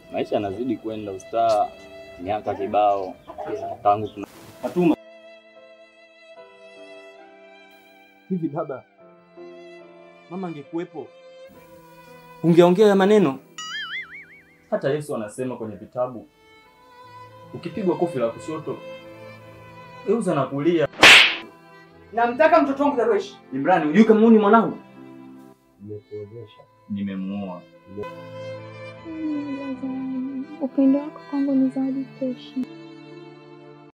maisha yanazidi kwenda ustaa, miaka kibao tangu tuna Fatuma, hivi baba, mama angekuwepo ungeongea ya maneno? Hata Yesu anasema kwenye vitabu, ukipigwa kofi la kushoto geuza na kulia. Namtaka mtoto wangu Darwesh. Imrani, hujui kama huyu ni mwanangu? nimekuonyesha. Nimemuoa. Upendo wako kwangu ni zawadi tosha.